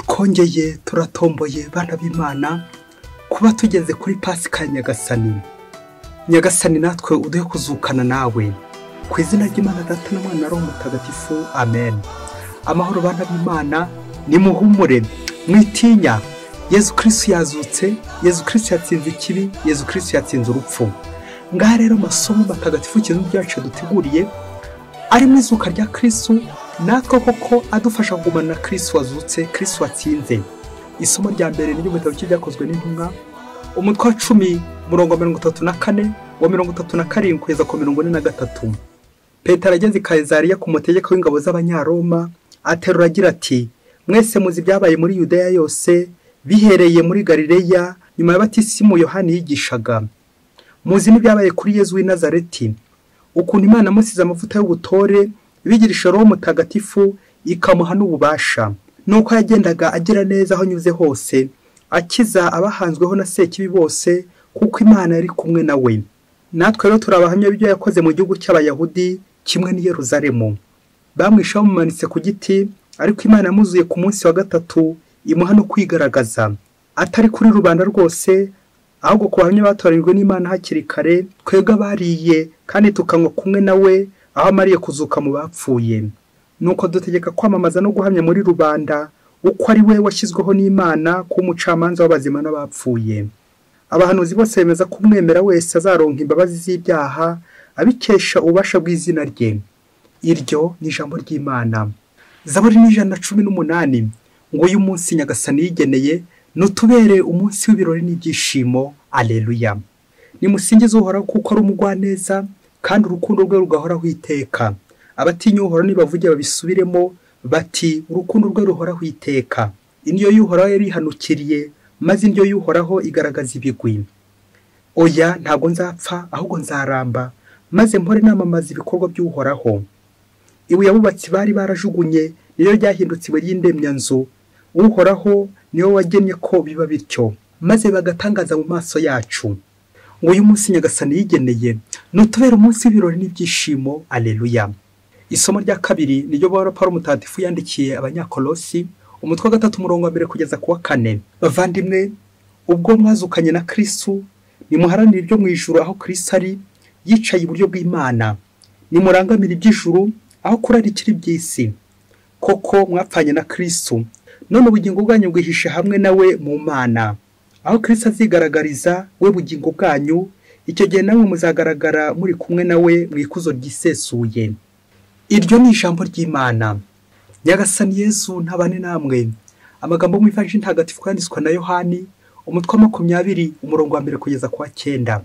twongeye turatomboye bana b'imana kuba tugeze kuri pasika ya nyagasani nyagasani natwe uduhe kuzukana nawe ku izina ry'imana data na mwana roho mutagatifu amen amahoro bana b'imana nimuhumure mwitinya yezu kirisitu yazutse yezu kirisitu yatsinze ikibi yezu kirisitu yatsinze urupfu ngaha rero masomo matagatifu ikintu byacu duteguriye ari mu izuka rya kirisitu natwe koko adufasha kugumana na kirisitu wazutse kirisitu watsinze isomo rya mbere ni ry'ubutabo ryakozwe n'intumwa umutwe wa cumi murongo mirongo itatu na kane wa mirongo itatu na karindwi kugeza ku mirongo ine na gatatu Petero ageze i kayizariya ku mutegeko w'ingabo z'abanyaroma aterura agira ati mwese muzi ibyabaye muri yudeya yose bihereye muri galileya nyuma ya batisimu yohani yigishaga muzi n'ibyabaye kuri yezu w'i nazareti ukuntu imana amusize amavuta y'ubutore bigirisha roho mutagatifu ikamuha n'ububasha nuko yagendaga agira neza aho anyuze hose akiza abahanzweho na sekibi bose kuko imana yari kumwe na we natwe rero turabahamya ibyo yakoze mu gihugu cy'abayahudi kimwe n'i Yeruzalemu bamwishe bamumanitse ku giti ariko imana yamuzuye ku munsi wa gatatu imuha no kwigaragaza atari kuri rubanda rwose ahubwo ku bahamya batoranyijwe n'imana hakiri kare twebwe abariye kandi tukanywa kumwe na we aho amariye kuzuka mu bapfuye nuko dutegeka kwamamaza no guhamya muri rubanda uko ari we washyizweho n'imana kuba umucamanza w'abazima n'abapfuye abahanuzi bose bemeza ko umwemera wese azaronka imbabazi z'ibyaha abikesha ububasha bw'izina rye iryo ni ijambo ry'imana zaburi n'ijana na cumi n'umunani ngo uyu munsi nyagasani yigeneye nutubere umunsi w'ibirori n'ibyishimo aleluya nimusingize uhoraho kuko ari umugwaneza kandi urukundo rwe rugahoraho iteka abatinya uhoraho nibavuge babisubiremo bati urukundo rwe ruhoraho iteka indyo y'uhoraho yari ihanukiriye maze indyo y'uhoraho igaragaza ibigwi oya ntabwo nzapfa ahubwo nzaramba maze mpore namamaza ibikorwa by'uhoraho ibuye abubatsi bari barajugunye niyo ryahindutse ibuye ry'indemyanzu uhoraho niwo wagennye ko biba bityo maze bagatangaza mu maso yacu ngo uyu munsi nyagasani yigeneye nutubere umunsi w'ibirori n'ibyishimo aleluya isomo rya kabiri niryo bora paul mutagatifu yandikiye abanyakorosi umutwe wa gatatu umurongo wa mbere kugeza ku wa kane bavandimwe ubwo mwazukanye na kirisitu nimuharanire ibyo mu ijuru aho kirisitu ari yicaye iburyo bw'imana nimurangamire iby'ijuru aho kurarikira iby'isi koko mwapfanye na kirisitu none ubugingo bwanyu bwihishe hamwe nawe mu mana aho kirisitu azigaragariza we bugingo bwanyu icyo gihe namwe muzagaragara muri kumwe nawe mu ikuzo ryisesuye iryo ni ijambo ry'imana nyagasani yezu ntabane namwe amagambo mwifashisha ntagatifu yanditswe na yohani umutwe wa makumyabiri umurongo wa mbere kugeza ku wa cyenda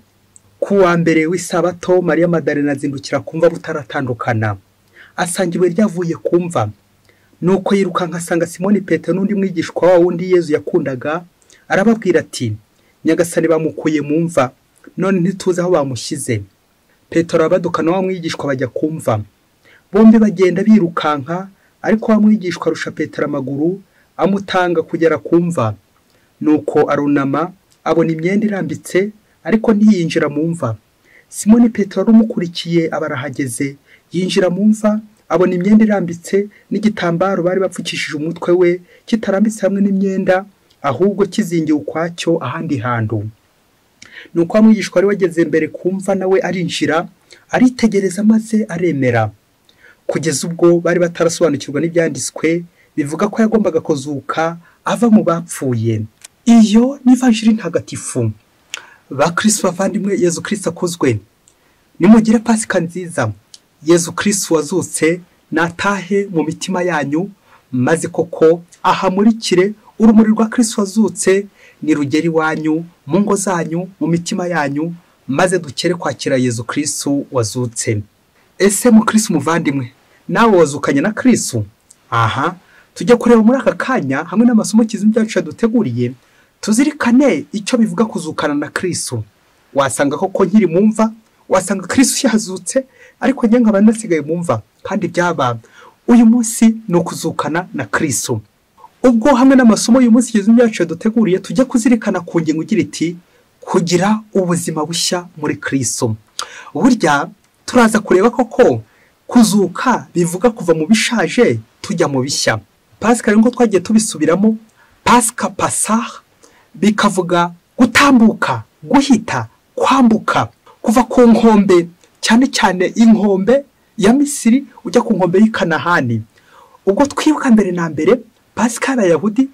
ku wa mbere w'isabato mariya madarena azindukira kumva butaratandukana asanga ibuye ryavuye kumva nuko yirukanka asanga simoni petero n'undi mwigishwa wa wundi yezu yakundaga arababwira ati nyagasani bamukuye mu mva none ntituzi aho bamushyize petero abadukana wa mwigishwa bajya kumva bombi bagenda birukanka ariko wa mwigishwa arusha petero amaguru amutanga kugera kumva nuko arunama abona imyenda irambitse ariko ntiyinjira mu mva simoni petero arumukurikiye aba arahageze yinjira mu mva abona imyenda irambitse n'igitambaro bari bapfukishije umutwe we kitarambitse hamwe n'imyenda ahubwo kizingiye ukwacyo ahandi hantu ni uko amwigishwa wari wageze mbere kumva nawe arinjira aritegereza maze aremera kugeza ubwo bari batarasobanukirwa n'ibyanditswe bivuga ko yagombaga kuzuka ava mu bapfuye iyo n'ivanjiri ntagatifu ba kirisitu bavandimwe yezu kirisitu akozwe nimugire pasika nziza yezu kirisitu wazutse natahe mu mitima yanyu maze koko ahamurikire urumuri rwa kirisitu wazutse nirugera iwanyu mu ngo zanyu mu mitima yanyu maze dukere kwakira yezu kirisitu wazutse ese mu kirisitu muvandimwe nawe wazukanye na kirisitu aha tujya kureba muri aka kanya hamwe n'amasomo kizima byacu yaduteguriye tuzirikane icyo bivuga kuzukana na kirisitu wasanga koko nkiri mu mva wasanga kirisitu yazutse ariko njye nkaba nasigaye mu mva kandi byaba uyu munsi ni ukuzukana na kirisitu ubwo hamwe n'amasomo y'umunsi igeze byacu yaduteguriye tujya kuzirikana ku ngingo igira iti kugira ubuzima bushya muri kirisitu burya turaza kureba koko kuzuka bivuga kuva mu bishaje tujya mu bishya pasika nkuko twagiye tubisubiramo pasika pasaha bikavuga gutambuka guhita kwambuka kuva ku nkombe cyane cyane inkombe ya misiri ujya ku nkombe y'ikanahani ubwo twibuka mbere na mbere pasika y'abayahudi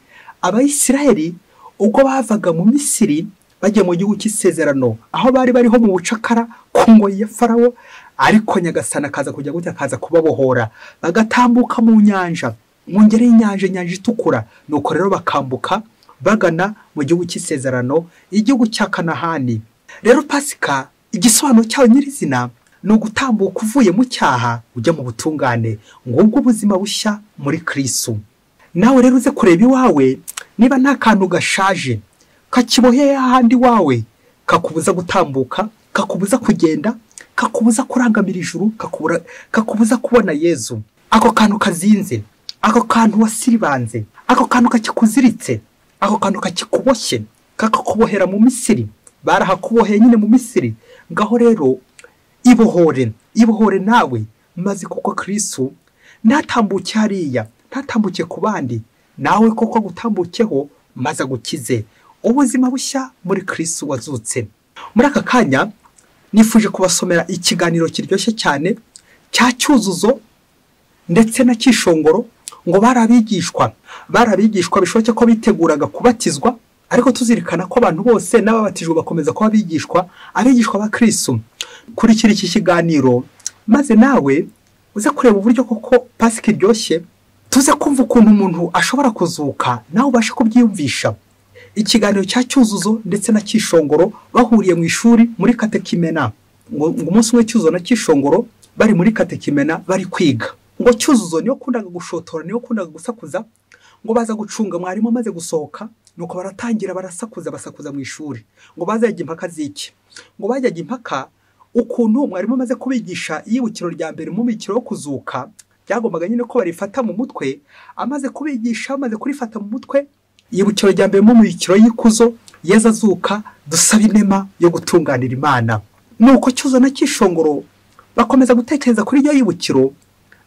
abayisiraheli ubwo bavaga mu misiri bagiye mu gihugu cy'isezerano aho bari bariho mu bucakara ku ngoyi ya farawo ariko nyagasana akaza kujya gutya akaza kubabohora bagatambuka mu nyanja mu ngeri y'inyanja inyanja itukura nuko rero bakambuka bagana mu gihugu cy'isezerano igihugu cya kanahani rero pasika igisobanuro cyayo nyirizina ni ugutambuka uvuye mu cyaha ujya mu butungane ngubwo ubuzima bushya muri kirisu nawe rero uze kureba iwawe niba nta kantu gashaje kakiboheye ahandi iwawe kakubuza gutambuka kakubuza kugenda kakubuza kurangamira ijuru kakubura- kakubuza kubona yezu ako kantu kazinze ako kantu wasiribanze ako kantu kakikuziritse ako kantu kakikuboshye kakakubohera mu misiri barahakuboheye nyine mu misiri ngaho rero ibohore ibohore nawe maze koko kirisu ntatambuke hariya ntatambuke ku bandi nawe koko gutambukeho maze agukize ubuzima bushya muri kirisu wazutse muri aka kanya nifuje kubasomera ikiganiro kiryoshye cyane cya cyuzuzo ndetse na cyishongoro ngo bari abigishwa bari abigishwa bishoboke ko biteguraga kubatizwa ariko tuzirikana ko abantu bose n'ababatijwe bakomeza kuba abigishwa abigishwa ba kirisu kurikira iki kiganiro maze nawe uze kureba uburyo koko pasika iryoshye tuze kumva ukuntu umuntu ashobora kuzuka nawe ubashe kubyiyumvisha ikiganiro cya cyuzuzo ndetse na cyishongoro bahuriye mu ishuri muri katekimena ngo ngo umunsi umwe cyuzuzo na cyishongoro bari muri katekimena bari kwiga ngo cyuzuzo niyo kundaga gushotora niyo kundaga gusakuza ngo baza gucunga mwarimu amaze gusohoka nuko baratangira barasakuza basakuza mu ishuri ngo baze yajya impaka z'iki ngo bajyaga impaka ukuntu mwarimu amaze kubigisha iyibukiro rya mbere mu mukiro wo kuzuka byagombaga nyine ko barifata mu mutwe amaze kubigisha amaze kurifata mu mutwe iyibukiro rya mbere mu mukiro y'ikuzo yeza azuka dusaba inema yo gutunganira imana nuko cyuzo na cyishongoro bakomeza gutekereza kuri iryo yibukiro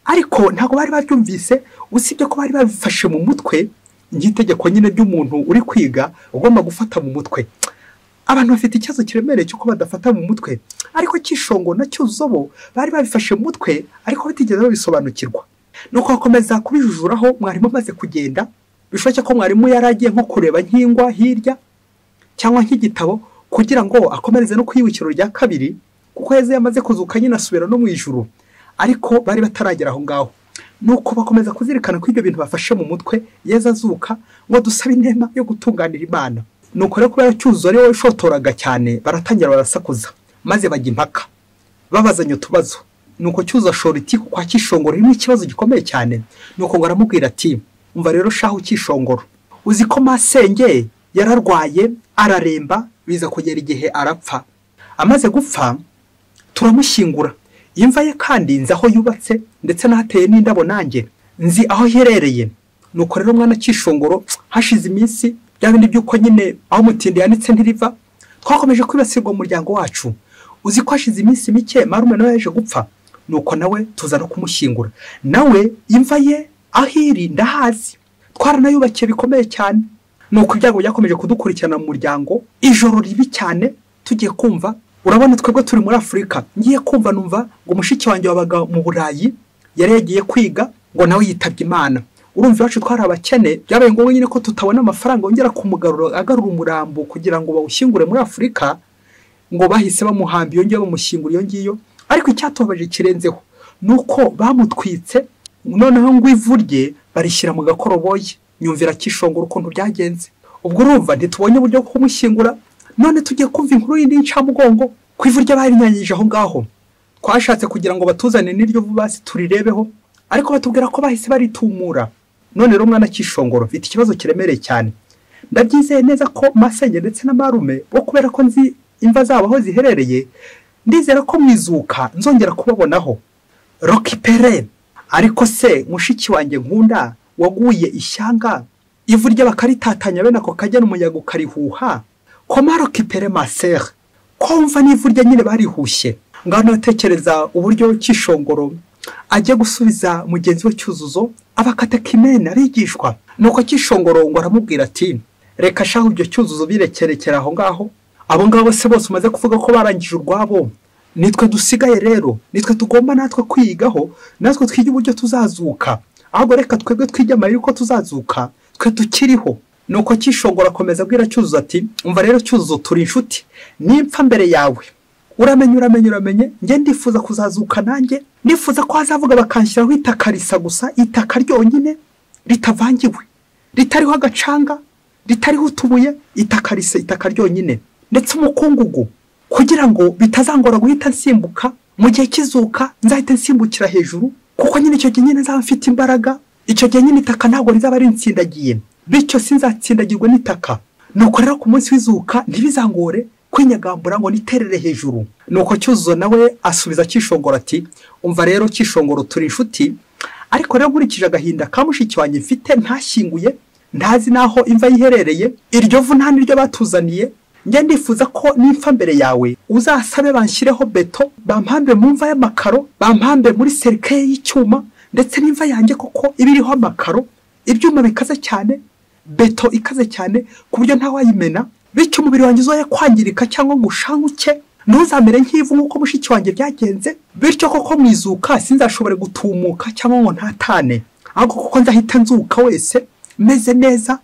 ariko ntabwo bari baryumvise usibye ko bari babifashe mu mutwe nk'itegeko nyine ry'umuntu uri kwiga ugomba gufata mu mutwe abantu bafite ikibazo kiremereye cy'uko badafata mu mutwe ariko cyishongo na cyuzuzo bo bari babifashe mu mutwe ariko batigeze babisobanukirwa nuko bakomeza kubijujuraho mwarimu amaze kugenda bishoboke ko mwarimu yari agiye nko kureba nk'ingwa hirya cyangwa nk'igitabo kugira ngo akomereze no ku iyibukiro rya kabiri kuko yeze yamaze kuzuka nyine asubira no mu ijuru ariko bari bataragera aho ngaho nuko bakomeza kuzirikana ko ibyo bintu bafashe mu mutwe yeze azuka ngo dusabe inema yo gutunganira imana nuko rero kubera cyuzuzo ari wowe ushotoraga cyane baratangira barasakuza maze bajya impaka babazanya utubazo nuko cyuzuzo ashora itiku kwa cyishongoro ririmo ikibazo gikomeye cyane nuko ngo aramubwira ati umva rero shahu cyishongoro uzi ko masenge yararwaye araremba biza kugera igihe arapfa amaze gupfa turamushyingura imva ye kandi nzi aho yubatse ndetse n'ahateye n'indabo nanjye nzi aho iherereye nuko rero umwana cyishongoro hashize iminsi bya bindi by'uko nyine aho umutindi yanitse ntiriva twakomeje kwibasirwa mu muryango wacu uzi ko hashize iminsi mike marume nawe yaje gupfa nuko nawe tuza no kumushyingura nawe imva ye aho iri ndahazi twaranayubakiye bikomeye cyane nuko ibyago byakomeje kudukurikirana mu muryango ijoro ribi cyane tugiye kumva urabona twebwe turi muri afurika ngiye kumva numva ngo mushiki wanjye wabaga mu burayi yari yagiye kwiga ngo nawe yitabye imana urumva iwacu twari abakene byabaye ngombwa nyine ko tutabona amafaranga yongera kumugarura agarura umurambo kugira ngo bawushyingure muri afurika ngo bahise bamuhamba iyo ngiyo bamushyingura iyo ngiyo ariko icyatubabaje kirenzeho ni uko bamutwitse noneho ngo ivu rye barishyira mu gakoroboyi nyumvira kishongora ukuntu byagenze ubwo urumva ntitubonye uburyo bwo kumushyingura none tugiye kumva inkuru y'indi y'incamugongo ku ivu rye barinyanyije aho ngaho twashatse kugira ngo batuzane n'iryo basi turirebeho ariko batubwira ko bahise baritumura none rero umwana kishongoro mfite ikibazo kiremereye cyane ndabyizeye neza ko masenge ndetse na marume bo kubera ko nzi imva zabo aho ziherereye ndizera ko mwizuka nzongera kubabonaho roki pere ariko se mushiki wanjye nkunda waguye ishyanga ivu rye bakaritatanya bene ako kajya n'umuyaga ukarihuha koma roki pere masere komva n'ivu rye nyine barihushye ngano natekereza uburyo cyishongoro ajya gusubiza mugenzi we cyuzuzo abakatekimene arigishwa nuko akishongorongo aramubwira ati reka shaho ibyo cyuzuzo birekerekera aho ngaho abo ngabo se bose umaze kuvuga ko barangije urwabo nitwe dusigaye rero nitwe tugomba natwe kwigaho natwe twige uburyo tuzazuka ahubwo reka twebwe twige amayeri uko tuzazuka twe tukiriho nuko akishongora akomeza abwira cyuzuzo ati umva rero cyuzuzo turi inshuti nimpfa mbere yawe uramenye uramenye uramenye njye ndifuza kuzazuka nanjye ndifuza ko hazavuga bakanshyiraho itaka risa gusa itaka ryonyine ritavangiwe ritariho agacanga ritariho utubuye itaka risa itaka ryonyine ndetse umukungugu kugira ngo bitazangora guhita nsimbuka mu gihe kizuka nzahita nsimbukira hejuru kuko nyine icyo gihe nyine nzaba mfite imbaraga icyo gihe nyine itaka ntabwo rizaba rinsindagiye bityo sinzatsindagirwe n'itaka nuko rero ku munsi w'izuka ntibizangore kwinyagambura ngo niterere hejuru nuko cyuzuzo nawe asubiza kishongora ati umva rero kishongoro turi inshuti ariko rero nkurikije agahinda ka mushiki wanjye mfite ntashyinguye ntazi n'aho imva ye iherereye iryo vu nta n'iryo batuzaniye njye ndifuza ko nimpfa mbere yawe uzasabe banshyireho beto bampambe mu mva y'amakaro bampambe muri serikeye y'icyuma ndetse n'imva yanjye koko iba iriho amakaro ibyuma bikaze cyane beto ikaze cyane ku buryo ntawayimena bityo umubiri wanjye uzoye kwangirika cyangwa ngo ushanguke ntuzamere nk'ivu nk'uko mushiki wanjye byagenze bityo koko mu izuka sinzashobore gutumuka cyangwa ngo ntatane ahubwo kuko nzahita nzuka wese meze neza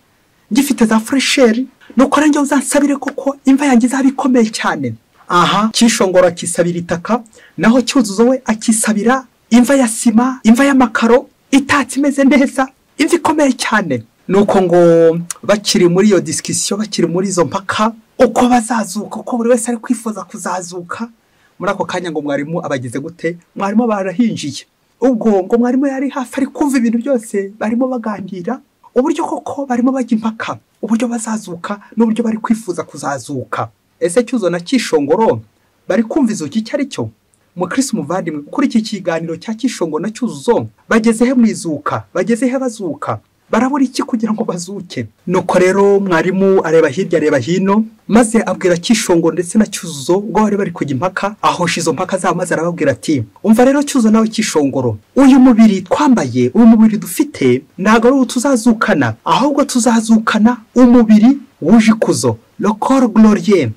ngifite za furesheri nuko rero njyewe uzansabire koko imva yanjye izaba ikomeye cyane aha kishongora akisabira itaka naho cyuzuzo we akisabira imva ya sima imva y'amakaro itatse imeze neza imva ikomeye cyane nuko ngo bakiri muri iyo disikisiyo bakiri muri izo mpaka uko bazazuka uko buri wese ari kwifuza kuzazuka muri ako kanya ngo mwarimu abageze gute mwarimu barahinjiye ubwo ngo mwarimu yari hafi ari kumva ibintu byose barimo baganira uburyo koko barimo bajya impaka uburyo bazazuka n'uburyo bari kwifuza kuzazuka ese cyuzo na kishongoro bari kumva izuki icyo ari cyo mukirisi umuvandimwe kuri iki kiganiro cya kishongoro na cyuzuzo bageze he mu izuka bageze he bazuka barabura iki kugira ngo bazuke nuko rero mwarimu areba hirya areba hino maze abwira kishongoro ndetse na cyuzuzo ubwo bari bari kujya impaka ahosha izo mpaka zabo maze arababwira ati umva rero cyuzo nawe kishongoro uyu mubiri twambaye uyu mubiri dufite ntabwo ari uwo tuzazukana ahubwo tuzazukana umubiri wuje ikuzo lokoro gororiye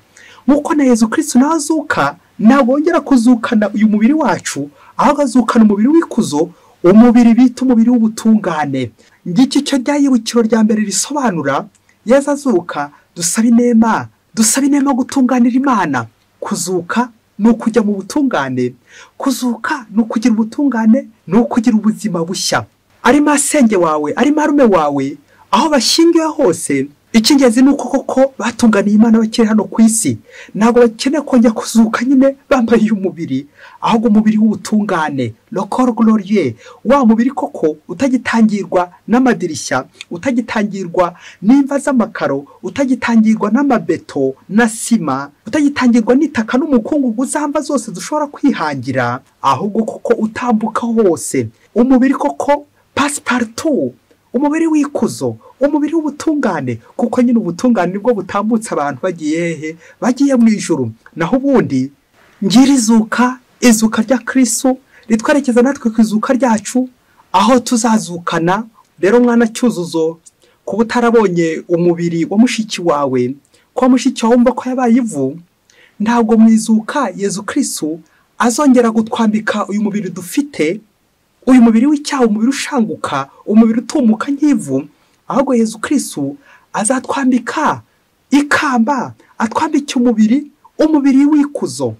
nk'uko na yezu kirisitu nawe azuka ntabwo wongera kuzukana uyu mubiri wacu ahubwo azukana umubiri w'ikuzo umubiri bita umubiri w'ubutungane ngiki cyo ryayibukiro rya mbere risobanura yeza azuka dusaba inema dusaba inema gutunganira imana kuzuka ni ukujya mu butungane kuzuka ni ukugira ubutungane ni ukugira ubuzima bushya ari masenge wawe ari marume wawe aho bashyingiwe hose icy'ingenzi ni uko koko batunganiye imana bakiri hano ku isi ntabwo bakeneye kongera kuzuka nyine bambaye uyu mubiri ahubwo umubiri w'ubutungane lokoro gororiye wa mubiri koko utagitangirwa n'amadirishya utagitangirwa n'imva z'amakaro utagitangirwa n'amabeto na sima utagitangirwa n'itaka n'umukungugu z'amba zose dushobora kwihangira ahubwo koko utambuka hose umubiri koko pasiparutu umubiri w'ikuzo umubiri w'ubutungane kuko nyine ubutungane nibwo butambutse abantu bagiye hehe bagiye mu ijoro naho ubundi ngira izuka izuka rya kirisu ritwerekeza natwe ku izuka ryacu aho tuzazukana rero mwana cyuzuzo kuba utarabonye umubiri wa mushiki wawe kuba mushiki wawe wumva ko yabaye ivu ntabwo mu izuka yezu kirisu azongera gutwambika uyu mubiri dufite uyu mubiri w'icyaha umubiri ushanguka umubiri utumuka nk'ivu ahubwo yezu kirisitu azatwambika ikamba atwambike umubiri umubiri w'ikuzo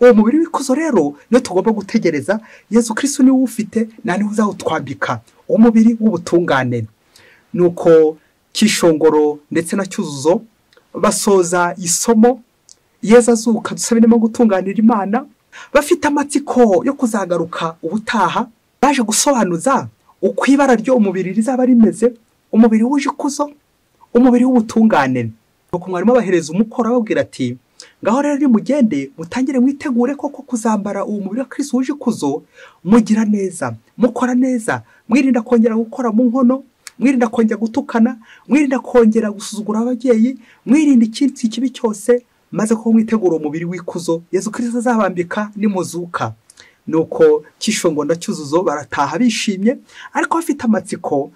uwo mubiri w'ikuzo rero niyo tugomba gutegereza yezu kirisitu niwo ufite nta niwe uzawutwambika umubiri w'ubutungane nuko kishongoro ndetse na cyuzuzo basoza isomo yeza azuka dusaba inama gutunganira imana bafite amatsiko yo kuzagaruka ubutaha baje gusobanuza uko ibara ry'umubiri rizaba rimeze umubiri wuje ikuzo umubiri w'ubutungane nuko mwarimu abahereza umukoro ababwira ati ngaho rero nimugende mutangire mwitegure koko kuzambara uwo mubiri wa kirisi wuje ikuzo mugira neza mukora neza mwirinda kongera gukora mu nkono mwirinda kongera gutukana mwirinda kongera gusuzugura ababyeyi mwirinda icyitsi kibi cyose maze kuko mwitegura uwo mubiri w'ikuzo yezu kirisi azabambika nimuzuka nuko kishongo na cyuzuzo barataha bishimye ariko bafite amatsiko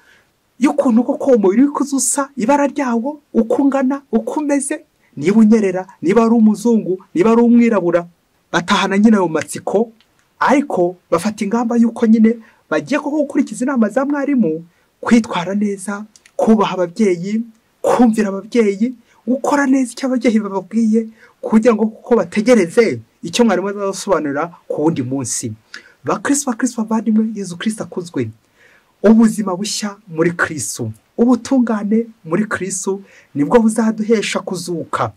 y'ukuntu koko umubiri w'ikuzo usa ibara ryawo uko ungana uko umeze niba unyerera niba ari umuzungu niba ari umwirabura batahana nyine ayo matsiko ariko bafata ingamba y'uko nyine bagiye koko gukurikiza inama za mwarimu kwitwara neza kubaha ababyeyi kumvira ababyeyi gukora neza icyo ababyeyi bababwiye kugira ngo kuko bategereze icyo mwarimu azasobanurira ku wundi munsi bakiriswa kiriswa bavandimwe yezu kirisita akuzwe ubuzima bushya muri kirisu ubutungane muri kirisu nibwo buzaduhesha kuzuka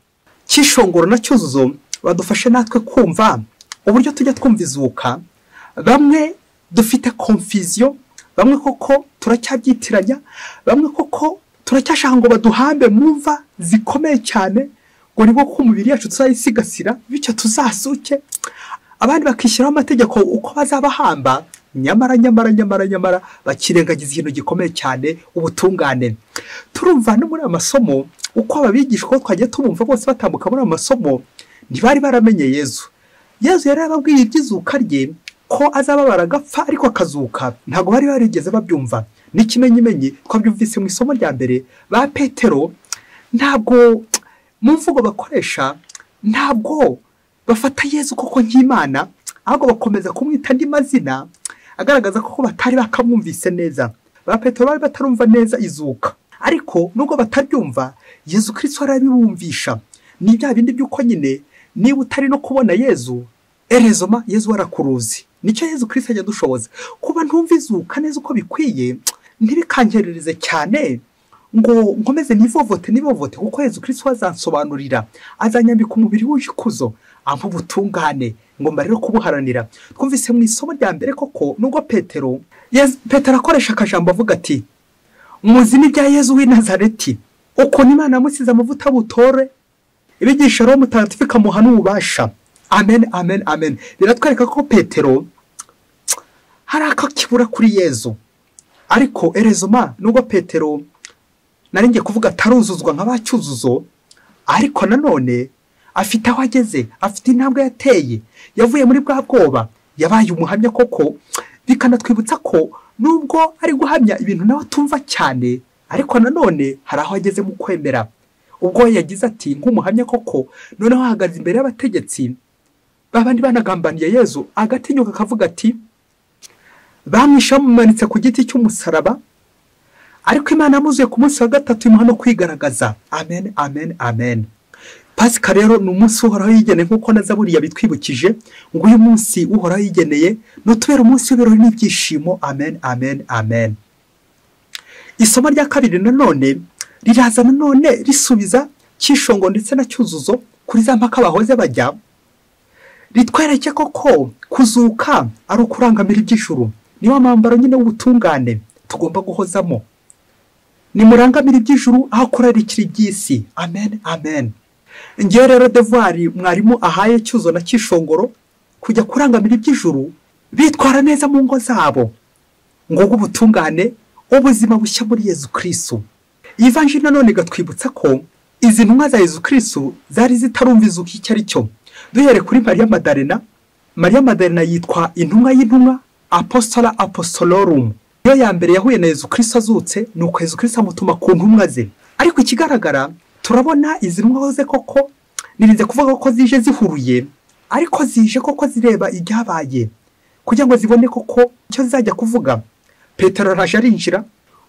cyishongoro na cyuzuzo badufashe natwe kumva uburyo tujya twumva izuka bamwe dufite komfiziyo bamwe koko turacyabyitirannya bamwe koko turacyashaka ngo baduhambe mu mva zikomeye cyane ngo ni ko umubiri yacu tuzayisigasira bityo tuzasuke abandi bakishyiraho amategeko uko bazabahamba nyamara nyamara nyamara nyamara bakirengagiza ikintu gikomeye cyane ubutungane turumva no muri aya masomo uko ababigisha uko twagiye tubumva bose batambuka muri aya masomo ntibari baramenye yezu yezu yari yarababwiye iby'izuka rye ko azababara agapfa ariko akazuka ntabwo bari barigeze babyumva n'ikimenyimenyi twabyumvise mu isomo rya mbere ba petero ntabwo mu mvugo bakoresha ntabwo bafata yezu koko nk'imana ahubwo bakomeza kumwita andi mazina agaragaza ko batari bakamwumvise neza ba petero bari batarumva neza izuka ariko nubwo bataryumva yezu kirisito arabibumvisha ni bya bindi by'uko nyine niba utari no kubona yezu erezoma yezu warakuruzi nicyo yezu kirisito ajya dushoboza kuba ntumva izuka neza uko bikwiye ntibikangerereze cyane ngo nkomeze nivovote nivovote kuko yezu kirisito azansobanurira azanyambika umubiri w'ikuzo aho ubutungane ngomba rero kubuharanira twumvise mu isomo rya mbere koko nubwo petero petero akoresha akajambo avuga ati muzi n'ibya yezu w'i nazareti ukuntu imana yamusize amavuta butore ibigisha rero mutagatifu ikamuha n'ububasha amen amen amen biratwereka ko petero hari akakibura kuri yezu ariko erezoma nubwo petero ngiye kuvuga ataruzuzwa nka ba cyuzuzo ariko nanone afite aho ageze afite intambwe yateye yavuye muri bwa bwoba yabaye umuhamya koko bikanatwibutsa ko nubwo ari guhamya ibintu nawe atumva cyane ariko nanone hari aho ageze mu kwemera ubwo yagize ati nk'umuhamya koko noneho ahagaze imbere y'abategetsi babandi banagambaniye yezu agatinyuka akavuga ati bamwishe bamumanitse ku giti cy'umusaraba ariko imana yamuzuye ku munsi wa gatatu imuha no kwigaragaza amen amen amen pasika rero ni umunsi uhoraho yigeneye nk'uko naza buriya bitwibukije ngo uyu munsi uhoraho yigeneye nutubera umunsi w'ibirori n'ibyishimo amen amen amen isomo rya kabiri nanone riraza nanone risubiza cyishongo ndetse na cyuzuzo kuri za mpaka bahoze bajya ritwereke koko kuzuka ari ukurangamira iby'ijuru niwo mwambaro nyine w'ubutungane tugomba guhozamo nimurangamira iby'ijuru aho kurarikira iby'isi amen amen ngewe rero devuwari mwarimu ahaye cyuzo na cyishongoro kujya kurangamira iby'ijuru bitwara neza mu ngo zabo ngo ubutungane ubuzima bushya muri yezu kirisu iyi vanji nanone igatwibutsa ko izi ntumwa za yezu kirisu zari zitarumva izuka icyo ari cyo duhere kuri mariya madarena mariya madarena yitwa intumwa y'intumwa apostora apostolorum iyo ya mbere yahuye na yezu kirisu azutse ni uko yezu kirisu amutuma ku ntumwa ze ariko ikigaragara turabona izi nkoze koko nirinze kuvuga ko zije zihuruye ariko zije koko zireba ibyabaye kugira ngo zibone koko icyo zizajya kuvuga petero araje arinjira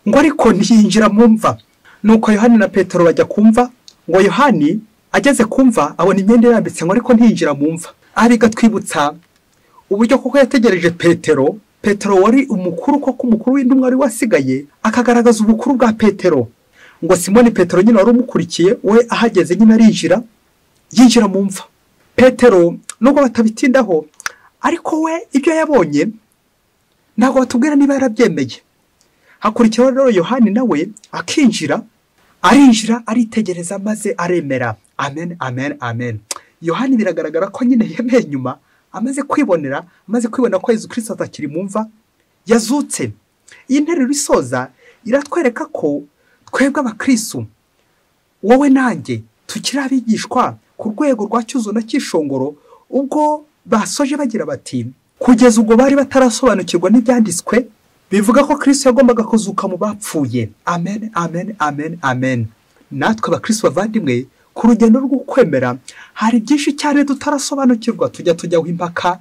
ngo ariko ntiyinjira mu mva nuko yohani na petero bajya kumva ngo yohani ageze kumva abona imyenda irambitse ngo ariko ntiyinjira mu mva aha bigatwibutsa uburyo koko yategereje petero petero wari umukuru koko umukuru w'intumwa wari wasigaye akagaragaza ubukuru bwa petero ngo simoni petero nyine wari umukurikiye we ahageze nyine arinjira yinjira mu mva petero nubwo batabitindaho ariko we ibyo yabonye ntabwo batubwira niba yarabyemeye hakurikiraho rero yohani nawe akinjira arinjira aritegereza maze aremera amen amen amen yohani biragaragara ko nyine yemeye nyuma amaze kwibonera amaze kwibonera ko yezu kirisita atakiri mu mva yazutse iyi nteruro isoza iratwereka ko twebwe abakristo wowe nanjye tukiri abigishwa ku rwego rwa cyuzo na cyishongoro ubwo basoje bagira bati kugeza ubwo bari batarasobanukirwa n'ibyanditswe bivuga ko kirisito yagombaga kuzuka mu bapfuye amen amen amen amen natwe abakristo bavandimwe ku rugendo rwo kwemera hari byinshi cyane tutarasobanukirwa tujya tujyaho impaka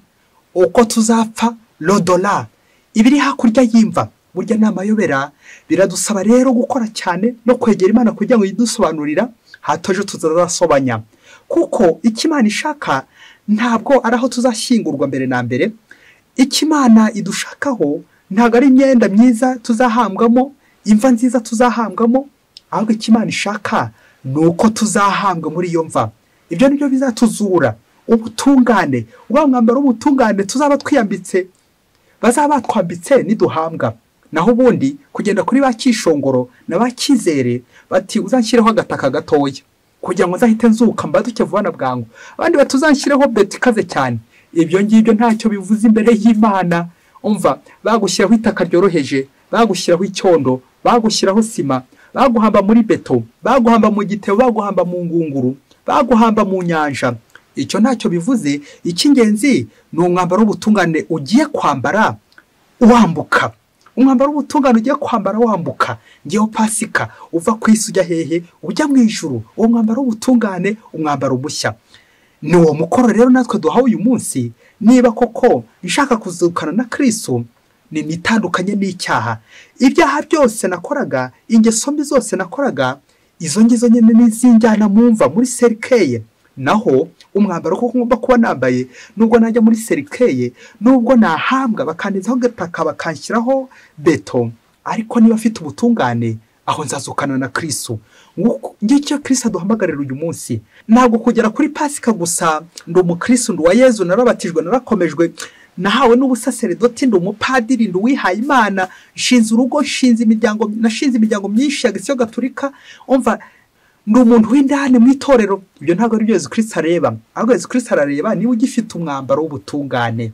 uko tuzapfa rodora ibiri hakurya y'imva burya ni amayobera biradusaba rero gukora cyane no kwegera imana kugira ngo yidusobanurira hatoje tuzazasobanya kuko icyo imana ishaka ntabwo ari aho tuzashyingurwa mbere na mbere icyo imana idushakaho ntabwo ari imyenda myiza tuzahambwamo imva nziza tuzahambwamo ahubwo icyo imana ishaka ni uko tuzahambwa muri iyo mva ibyo ni byo bizatuzura ubutungane uba mwambaro w'ubutungane tuzaba twiyambitse bazaba batwambitse niduhambwa naho ubundi kugenda kuri ba kishongoro na ba kizere bati uzanshyireho agataka gatoya kugira ngo nzahite nzuka mbaduke vuba na bwangu abandi bati uzanshyireho beti ikaze cyane ibyo ngibyo ntacyo bivuze imbere y'imana umva bagushyiraho itaka ryoroheje bagushyiraho icyondo bagushyiraho sima baguhamba muri beto baguhamba mu gitebo baguhamba mu ngunguru baguhamba mu nyanja icyo ntacyo bivuze icy'ingenzi ni umwambaro w'ubutungane ugiye kwambara wambuka umwambaro w'ubutungane ugiye kwambara wambuka ngewe pasika uva ku isi ujya hehe ujya mu ijuru uwo mwambaro w'ubutungane umwambaro mushya ni uwo mukoro rero natwe duhawe uyu munsi niba koko nshaka kuzukana na kirisitu nitandukanye n'icyaha ibyaha byose nakoraga ingeso mbi zose nakoraga izo ngizo nyine n'iz'injyana mumva muri serikeye naho umwambaro ko ngomba kuba nambaye nubwo najya muri serikeye nubwo nahambwa bakandizaho agataka bakanshyiraho beto ariko niba afite ubutungane aho nzazukana na kirisu ngicyo kirisu aduhamagarira uyu munsi ntabwo kugera kuri pasika gusa ndi umukirisu ndi uwa yezu narabatijwe narakomejwe nahawe n'ubusaseredoti ndi umupadiri ndi uwihaye imana nshinze urugo nshinze imiryango nashinze imiryango myinshi ya gisiyo gaturika umva ni umuntu w'indani mu itorero ibyo ntabwo ari byo Yezu kirisita areba ahubwo Yezu kirisita arareba niba ugifite umwambaro w'ubutungane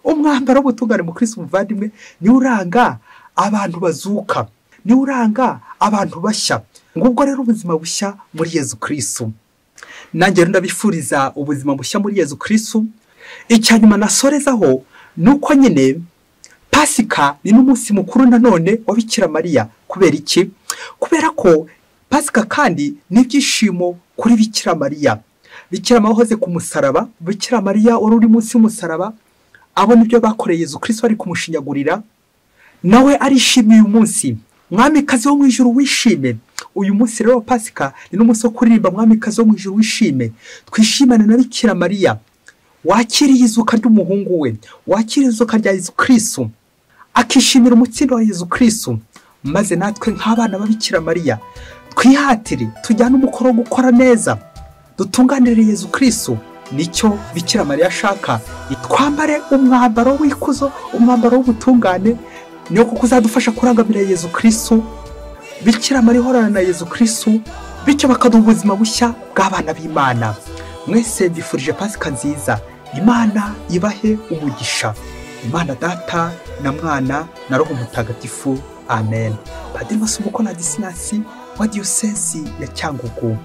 umwambaro w'ubutungane mu kirisita umuvandimwe niwo uranga abantu bazuka niwo uranga abantu bashya ngubwo rero ubuzima bushya muri Yezu kirisita nanjye ndabifuriza ubuzima bushya muri Yezu kirisita icya nyuma nasorezaho ni uko nyine pasika ni n'umunsi mukuru nanone wa Bikira mariya kubera iki kubera ko pasika kandi n'ibyishimo kuri bikira mariya bikira wahoze ku musaraba bikira mariya wari uri munsi y'umusaraba abona ibyo bakoreye Yezu kirisito ari kumushinyagurira nawe arishimye uyu munsi mwamikazi wo mu ijoro wishime uyu munsi rero pasika ni n'umunsi wo kuririmba mwamikazi wo mu ijoro wishime twishimane na bikira mariya wakiriye izuka ry'umuhungu we wakiriye izuka rya Yezu kirisito akishimira umutsindo wa Yezu kirisito maze natwe nk'abana b'abikira mariya twihatire tujyane umukoro wo gukora neza dutunganire Yezu kirisito nicyo bikira mariya ashaka twambare umwambaro w'ikuzo umwambaro w'ubutungane niyo kuko uzadufasha kurangamira Yezu kirisito bikira mariya ihorana na Yezu kirisito bityo bakaduha ubuzima bushya bw'abana b'imana mwese mbifurije pasika nziza imana ibahe umugisha imana data na mwana na roho mutagatifu amen padiri masubuko na disinasi wa diyosesi ya cyangugu